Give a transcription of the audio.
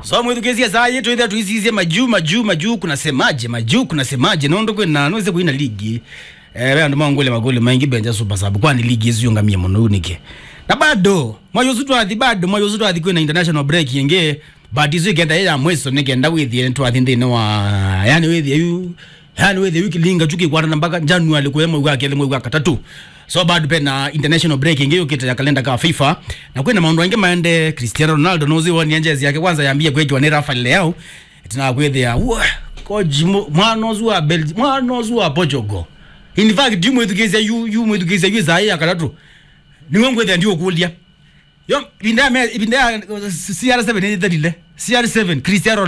so mwithukicia saa yetu itha tuisiicie majuu majuu majuu kunasemaje majuu kunasemaje nondo kwina nweze kuina ligi eh we andu mangole magole maingi benja super sub kwani ligi icio ngamia muno unike na bado mwayosu twathi bado mwayosu twathi kwina international break yenge but icio ikenda ya mweso nikenda withie twathi nthini wa yani withie yu yani withie wiki linga chuki kwarana mpaka january kwa mwezi wa kele mwezi wa katatu so bado pena international break ingi yukite ya kalenda ka FIFA na kwina maundu aingi maende Cristiano Ronaldo nozi woni njezi yake kwanza yambie kwetwa ni Rafael Leao tina kwithia wa koji mwana ozu wa Belgium mwana ozu wa Portugal in fact dimu mwithukizia yu yu mwithukizia yu zai akatatu niwe ngwethia ndio kulia yo binda me binda CR7 ni dalile CR7 Cristiano